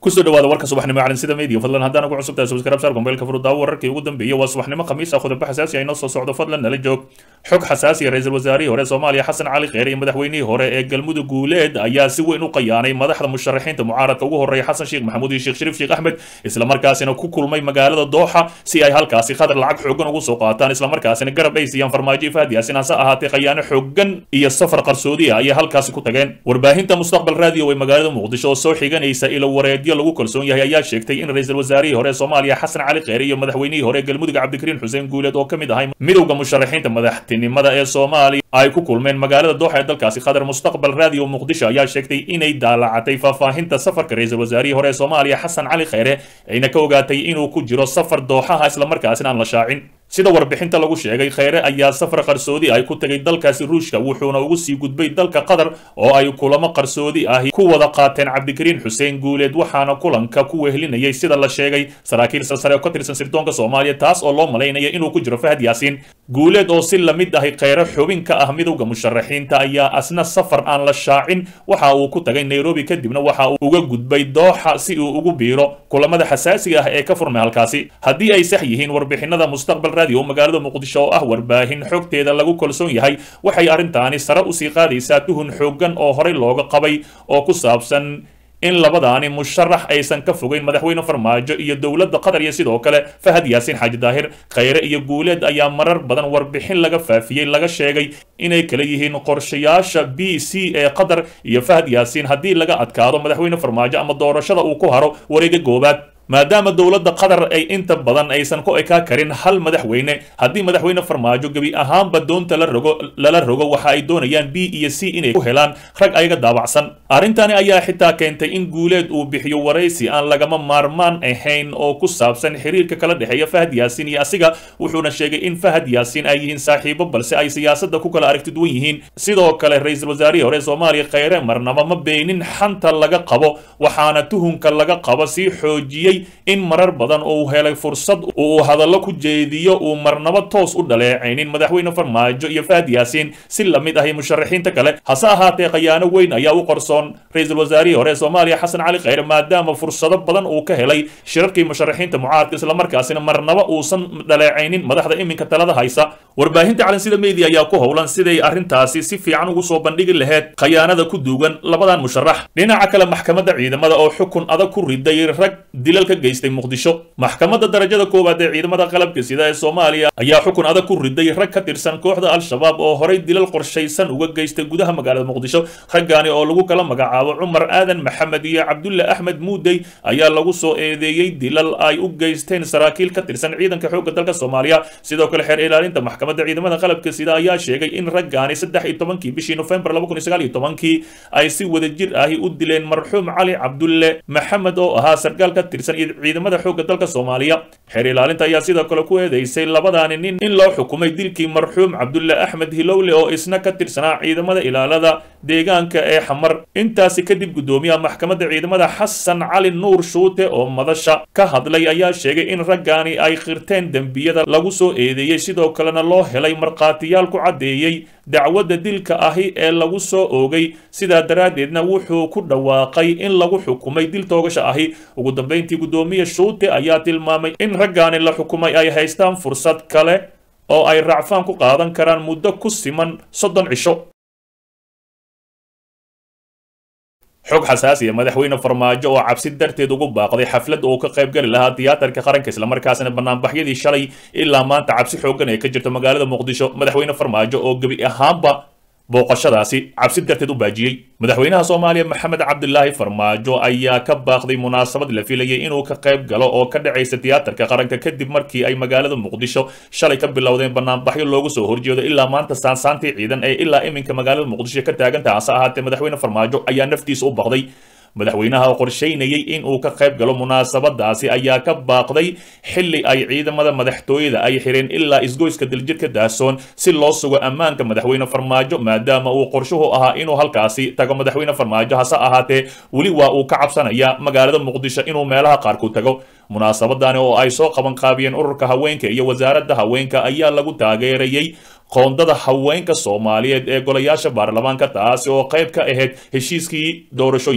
kusoo dhawaada warka subaxnimo caalan sida media fadlan haddaan ugu cusubtahay subscribe saar mobaylka furudaawo wararkii ugu dambeeyay waa subaxnimo khamiis ah khudabo xasaasi ah inoo soo socdo fadlan nala joog xog xasaasi ah ra-iisul wasaarihii hore soomaaliya xasan cali kheyre iyo madaxweynihii hore ee galmudug guuleed ayaa si weyn u qayaanay madaxda musharaxiinta mucaaradka ugu horreeya xasan sheekh maxamuud iyo sheekh shariif sheekh axmed islamarkaasina ku kulmay magaalada dooxa si ay halkaasi khadar lacag xoogan ugu soo qaataan islamarkaasina garab ay siiyaan farmaajo fahdi yaasin hase ahaatee khayaano xoogan iyo safar qarsoodi ah ayay halkaasi ku tageen warbaahinta mustaqbal raadiyo ee magaalada muqdisho oo soo xiganaysa ilo wareedyo lagu kalsoon yahay ayaa sheegtay in ra-iisul wasaarihii hore soomaaliya xasan cali kheyre iyo madaxweynihii hore galmudug cabdikariin xuseen guuleed oo ka mid ahay midowda musharaxiinta madaxtinimada ee soomaaliya ay ku kulmeen magaalada dooxa ee dalkaasi khadar mustaqbal raadiyo muqdisho ayaa sheegtay inay daalacatay faahfaahinta safarka ra-iisul wasaarihii hore ee soomaaliya xasan cali kheyre ayna ka ogaatay inuu ku jiro safar dooxaha islamarkaasina aan la shaacin sida warbixinta lagu sheegay kheyre ayaa safar qarsoodi ay ku tagay dalkaasi ruushka wuxuuna ugu sii gudbay dalka qatar oo ay kulamo qarsoodi ahi ku wada qaateen cabdikariin xuseen guuleed waxaana kulanka ku wehelinayay sida la sheegay saraakiil salsare oo ka tirsan sirdoonka soomaaliya taas oo loo malaynaya inuu ku jiro fahad yaasiin guuleed oo si lamid ahi kheyre xubin ka ah midowda musharaxiinta ayaa asna safar aan la shaacin waxa uu ku tagay nairobi kadibna waxa uu uga gudbay dooxa si uu ugu biiro kulamada xasaasiga ah ee ka furmay halkaasi haddii ay sax yihiin warbixinada mustaqbal radio magaalada muqdisho oo ah warbaahin xogteeda lagu kalsoon yahay waxay arrintaani sare usii qaadaysaa tuhun xooggan oo horey looga qabay oo ku saabsan in labadaani musharax aysan ka fogeyn madaxweyne farmaajo iyo dowladda qatar iyo sidoo kale fahad yaasiin xaaji daahir kheyre iyo guuleed ayaa marar badan warbixin laga faafiyey laga sheegay inay kala yihiin qorshayaasha b c ee qatar iyo fahad yaasiin haddii laga adkaado madaxweyne farmaajo ama doorashada uu ku haro wareega goobaad maadaama dowladda qatar ay inta badan aysan ku ekaa karin hal madaxweyne haddii madaxweyne farmaajo gebi ahaanba doonta la rogo lala rogo waxa ay doonayaan b iyo c inay ku helaan rag ayaga daabacsan arrintani ayaa xitaa keentay in guuleed uu bixiyo waraysi aan lagama maarmaan ahayn oo ku saabsan xiriirka kala dhexeeya fahad yaasiin iyo asiga wuxuuna sheegay in fahad yaasiin ay yihiin saaxiibo balse ay siyaasadda ku kala aragti duwan yihiin sidoo kale ra-iisul wasaarihii hore soomaaliya kheyre marnaba ma beenin xanta laga qabo waxaana tuhunka laga qabo sii xoojiyey in marar badan uu helay fursad uu hadallo ku jeediyo uu marnabo toos u dhaleecaynin madaxweyne farmaajo iyo fahad yaasiin si lamid ahi musharaxiinta kale hase ahaatee khayaano weyn ayaa u qarsoon ra-iisul wasaarihii hore ee soomaaliya xasan cali kheyre maadaama fursado badan uu ka helay shirarkii musharaxiinta mucaaradka islamarkaasina marnaba uusan dhaleecaynin madaxda iminka talada haysa warbaahinta calansida media ayaa ku howlan siday arrintaasi si fiican ugu soo bandhigi laheyd khayaanada ku duugan labadan musharax dhinaca kale maxkamadda ciidamada oo xukun adag ku riday rag dilal ka geystay muqdisho maxkamadda darajada koowaad ee ciidamada qalabka sida ee soomaaliya ayaa xukun adag ku riday rag ka tirsan kooxda al-shabaab oo horay dilal qorshaysan uga geystay gudaha magaalada muqdisho raggaani oo lagu kala magacaabo cumar aadan maxamed iyo cabdulle axmed muudey ayaa lagu soo eedeeyey dilal ay u geysteen saraakiil ka tirsan ciidanka xoogga dalka soomaaliya sidoo kale xeer ilaalinta maxkamadda ciidamada qalabka sida ayaa sheegay in raggaani saddex iyo tobankii bishii nofembar laba kun iyo sagaal iyo tobankii ay si wadajir ahi u dileen marxuum cali cabdulle maxamed oo ahaa sarkaal ka tirsan ciidamada xoogga dalka soomaaliya xeer ilaalinta ayaa sidoo kale ku eedeysay labadaani nin in loo xukumay dilkii marxuum cabdulle axmed hilowle oo isna ka tirsanaa ciidamada ilaalada deegaanka ee xamar intaasi kadib guddoomiyaha maxkamadda ciidamada xasan cali nuur shuute oo madasha ka hadlay ayaa sheegay in raggaani ay qirteen dembiyada lagu soo eedeeyey sidoo kalena loo helay markhaatiyaal ku caddeeyey dacwadda dilka ahi ee lagu soo oogay sidaa daraaddeedna wuxuu ku dhawaaqay in lagu xukumay dil toogasha ahi ugu dambayntii guddoomiye shuute ayaa tilmaamay in raggaani la xukumay ay haystaan fursad kale oo ay racfaan ku qaadan karaan muddo ku siman soddon cisho xog xasaasiya madaxweyne farmaajo oo cabsi darteed ugu baaqday xaflad uu ka qayb gali lahaa tiyaatarka qaranka islamarkaasina banaanbaxyadii shalay ilaa maanta cabsi xooggan ay ka jirto magaalada muqdisho madaxweyne farmaajo oo gebi ahaanba booqashadaasi cabsi darteed u baajiyey madaxweynaha soomaaliya maxamed cabdilaahi farmaajo ayaa ka baaqday munaasabad la filayay inuu ka qayb galo oo ka dhacaysa tiyaatarka qaranka kadib markii ay magaalada muqdisho shalay ka bilowdeen banaanbaxyo loogu soo horjeedo ilaa maanta saansaantii ciidan ee ilaa iminka magaalada muqdisho ka taagantaha hase ahaatee madaxweyne farmaajo ayaa naftiisa u baqday madaxweynaha oo qorshaynayay in uu ka qayb galo munaasabadaasi ayaa ka baaqday xilli ay ciidamada madaxtooyada ay xireen ilaa isgoyska diljirka daasoon si loo sugo ammaanka madaxweyne farmaajo maadaama uu qorshuhu ahaa inuu halkaasi tago madaxweyne farmaajo hase ahaatee weli waa uu ka cabsanaya magaalada muqdisho inuu meelaha qaarku tago munaasabadani oo ay soo qaban qaabiyeen ururka haweenka iyo wasaaradda haweenka ayaa lagu taageerayey qoondada haweenka soomaaliyeed ee golayaasha baarlamaanka taasi oo qayb ka ahayd heshiiskii doorashooyinka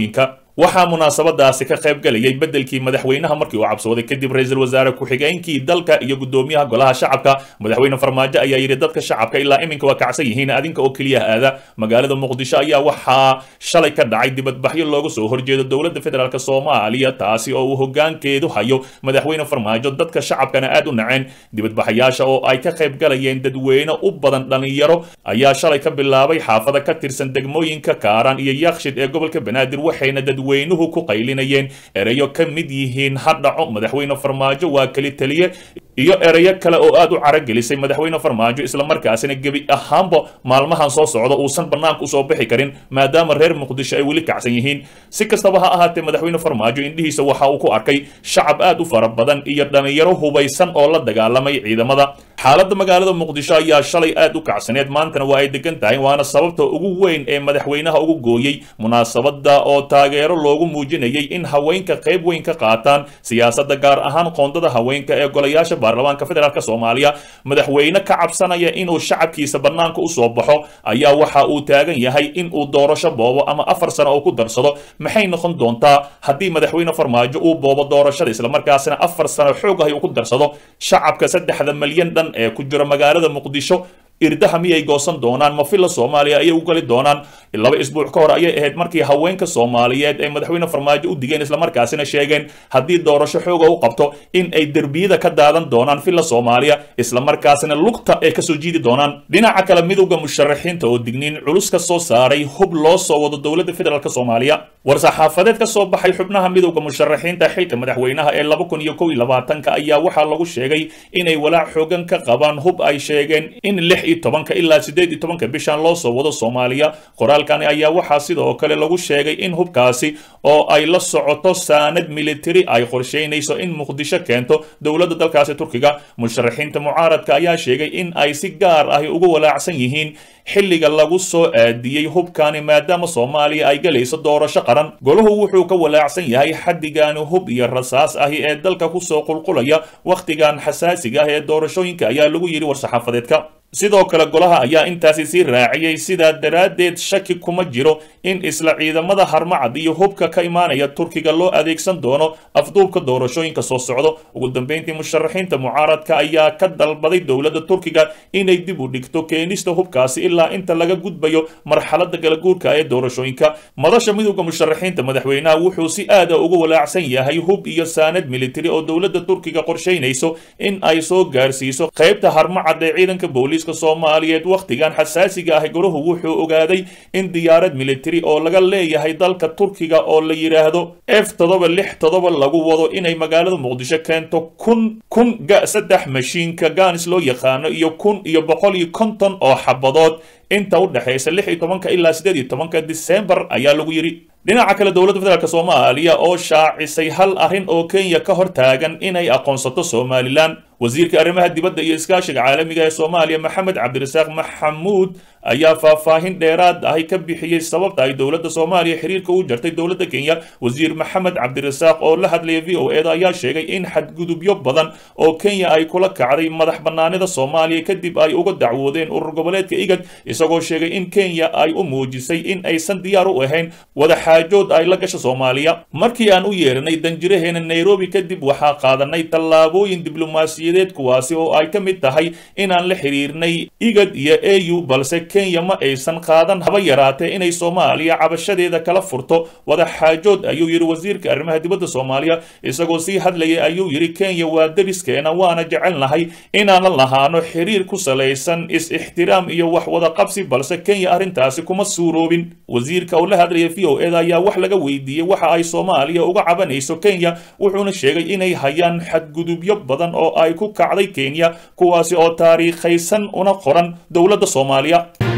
waxaa munaasabadaasi ka qayb galayay beddelkii madaxweynaha markii uu cabsooday kadib ra-iisul wasaare ku-xigeenkii dalka iyo guddoomiyaha golaha shacabka madaxweyne farmaajo ayaa yidhi dadka shacabka ilaa iminka waa kacsan yihiin adinka oo keliya aada magaalada muqdisho ayaa waxaa shalay ka dhacay dibadbaxyo looga soo horjeedo dowladda federaalk soomaaliya taasi oo uu hogaankeedu hayo madaxweyne farmaajo dadka shacabkana aad u naceen dibadbaxayaasha oo ay ka qayb galayeen dadweyne u badan dhallinyaro ayaa shalay ka bilaabay xaafada ka tirsan degmooyinka kaaraan iyo yaakshid ee gobolka banaadir waxayna dadweynuhu ku qaylinayeen ereyo ka mid yihiin ha dhaco madaxweyne farmaajo waa keli taliye iyo ereyo kale oo aad u caragelisay madaxweyne farmaajo islamarkaasina gebi ahaanba maalmahan soo socda uusan bannaanka usoo bixi karin maadaama reer muqdisho ay weli kacsan yihiin si kastaba ha ahaatee madaxweyne farmaajo indhihiisa waxa uu ku arkay shacab aad u fara badan iyo dhallinyaro hubaysan oo la dagaalamay ciidamada xaaladda magaalada muqdisho ayaa shalay aad u kacsaneed maantana waa ay degan tahay waana sababta ugu weyn ee madaxweynaha ugu gooyey munaasabada oo taageero loogu muujinayay in haweenka qayb weyn ka qaataan siyaasadda gaar ahaan qoondada haweenka ee golayaasha baarlamaanka federaalk soomaaliya madaxweyne ka cabsanaya inuu shacabkiisa bannaanka usoo baxo ayaa waxa uu taagan yahay in uu doorasho boobo ama afar sano oo ku darsado maxay noqon doontaa haddii madaxweyne farmaajo uu boobo doorashada islamarkaasina afar sano xoog ah uu ku darsado shacabka saddexda malyan dhan ee ku jira magaalada muqdisho irdaha miyay goosan doonaan ma filla soomaaliya ayay u gali doonaan laba isbuuc ka hor ayay ahayd markii haweenka soomaaliyeed ay madaxweyne farmaajo u digeen islamarkaasina sheegeen haddii doorasho xooga u qabto in ay derbiyada ka daadan doonaan filla soomaaliya islamarkaasina lugta ay kasoo jiidi doonaan dhinaca kale midowda musharaxiinta oo digniin culus ka soo saaray hub loo soo wado dowladda federaalk soomaaliya war-saxaafadeed ka soo baxay xubnaha midowda musharaxiinta xilka madaxweynaha ee laba kun iyo kow iyo labaatanka ayaa waxaa lagu sheegay inay walaac xoogan ka qabaan hub ay sheegeen in lix iyo tobanka ilaa siddeed iyo tobanka bishan loo soo wado soomaaliya qoraalkani ayaa waxaa sidoo kale lagu sheegay in hubkaasi oo ay la socoto saanad militari ay qorsheynayso in muqdisho keento dowladda dalkaasi turkiga musharaxiinta mucaaradka ayaa sheegay in ay si gaar ahi ugu walaacsan yihiin xilliga lagu soo aadiyey hubkani maadaama soomaaliya ay galayso doorasho qaran golahu wuxuu ka walaacsan yahay xaddigaani hub iyo rasaas ahi ee dalka kusoo qulqulaya wakhtigan xasaasiga ah ee doorashooyinka ayaa lagu yidhi war-saxaafadeedka sidoo kale golaha ayaa intaasi sii raaciyey sidaa daraaddeed shaki kuma jiro in isla ciidamada harmacad iyo hubka ka imaanaya turkiga loo adeegsan doono afduubka doorashooyinka soo socdo ugu dambeyntii musharaxiinta mucaaradka ayaa ka dalbaday dowladda turkiga inay dib u dhigto keenista hubkaasi ilaa inta laga gudbayo marxaladda galaguurka ee doorashooyinka madasha midowda musharaxiinta madaxweynaha wuxuu si aada ugu walaacsan yahay hub iyo saanad militari oo dowladda turkiga qorsheynayso in ay soo gaarsiiso qaybta harmacad ee ciidanka booliis soomaaliyeed wakhtigan xasaasiga ah golahu wuxuu ogaaday in diyaarad militari oo laga leeyahay dalka turkiga oo la yidhaahdo f toddoba lix toddoba lagu wado inay magaalada muqdisho keento kun kun ga saddex mashiinka gaanis loo yaqaano iyo kun iyo boqol iyo konton oo xabadood inta u dhexaysa lix iyo tobanka ilaa siddeed iyo tobanka disembar ayaa lagu yidhi dhinaca kale dowladda federaalk soomaaliya oo shaacisay hal arrin oo kenya ka hor taagan inay aqoonsato somalilan wasiirka arrimaha dibadda iyo iskaashiga caalamiga ee soomaaliya maxamed cabdirasaaq maxamuud ayaa faahfaahin dheeraad ahi ka bixiyey sababta ay dowladda soomaaliya xiriirka u jartay dowladda kenya wasiir maxamed cabdirasaaq oo la hadlaya v o eda ayaa sheegay in xadgudubyo badan oo kenya ay kula kacday madax bannaanida soomaaliya kadib ay uga dacwoodeen urur goboleedka igad isagoo sheegay in kenya ay u muujisay in aysan diyaar u ahayn wadaxaajood ay la gasho soomaaliya markii aan u yeeranay danjiraheena nairobi kadib waxaa qaadanay tallaabooyin diblomaasiyadeed kuwaasi oo ay ka mid tahay inaan la xiriirnay igad iyo a u balse kenya ma aysan qaadan haba yaraatee inay soomaaliya cabashadeeda kala furto wadaxaajood ayuu yidhi wasiirka arrimaha dibadda soomaaliya isagoo sii hadlayay ayuu yidhi kenya waa deriskeena waana jecelnahay inaanan lahaano xiriir ku salaysan is-ixtiraam iyo wax wada qabsi balse kenya arrintaasi kuma suuroobin wasiirka oo la hadlaya v o eda ayaa wax laga weydiiyey waxa ay soomaaliya uga cabanayso kenya wuxuuna sheegay inay hayaan xadgudubyo badan oo ay ku kacday kenya kuwaasi oo taariikhaysan una qoran dowladda soomaaliya